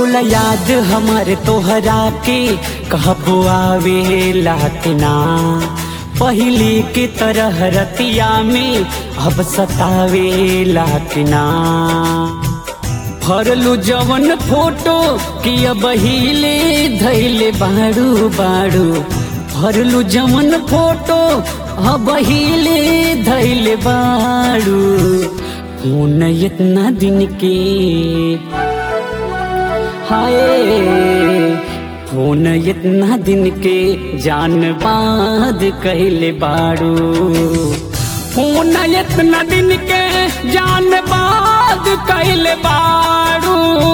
बोला याद हमारे तोहरा के कहबो आवे लातना पहले के तरह रतिया में अब सतावे लातना भरलू जवन फोटो कि अब हिले धैले बाड़ू बाड़ू भरलू जवन फोटो अब हिले धैले बाड़ू फोन इतना दिन के हाय फोन इतना दिन के जान बाद कहले बाड़ू फोन इतना दिन के जान बाद कहले बाड़ू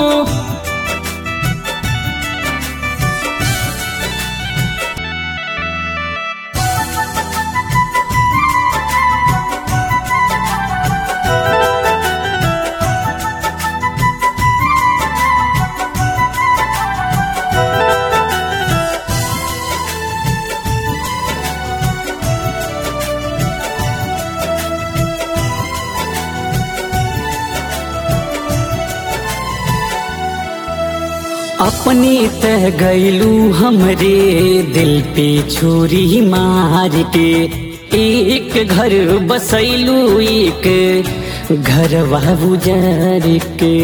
अपने तह गैलू हमरे दिल पे छुरी मार के एक घर बसैलू एक घर बुजार के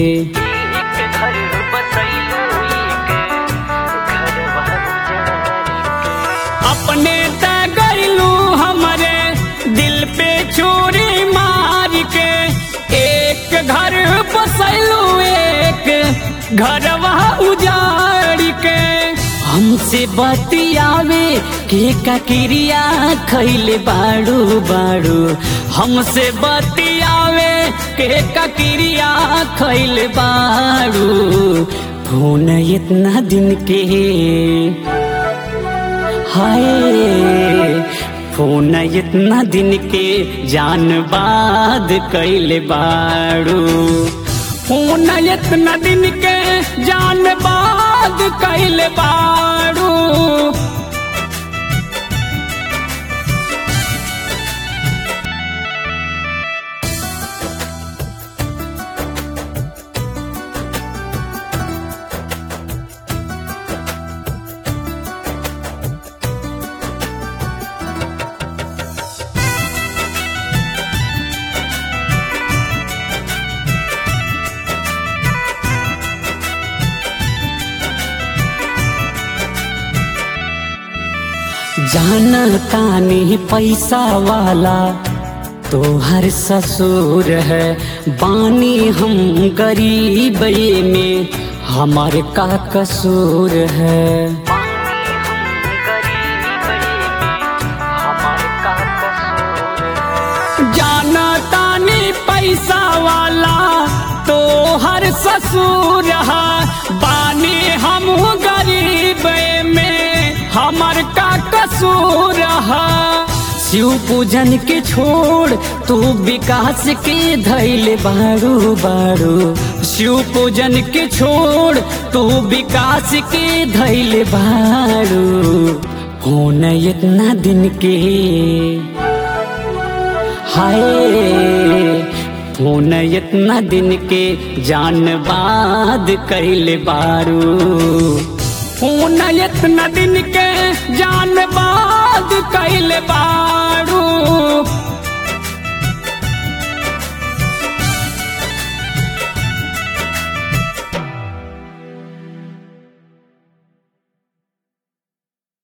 अपने तह गैलू हमरे दिल पे छुरी मार के एक घर बसैलू एक घर उजाड़ के हमसे बतियावे के का क्रिया खैले बाड़ू बाड़ू हमसे बतियावे के का क्रिया खैले बाड़ू फोन इतना दिन के हाय फोन इतना दिन के जान बाद कैले बाड़ू फोन इतना दिन के जान बाद कैले बाड़ू जाना तानी पैसा वाला तो हर ससुर है बानी हम गरीब में हमारे का कसूर है जाना तानी पैसा वाला तो हर ससुर है बानी हम गरीब में हमर का कसूर है शिव पूजन के छोड़ तू विकास के धैले बारू बारू शिव पूजन के छोड़ तू विकास के धैले बारू फोन इतना दिन के हाय फोन इतना दिन के जान बाद कैले बारू फोन इतना दिन के जान बाद कैले बारू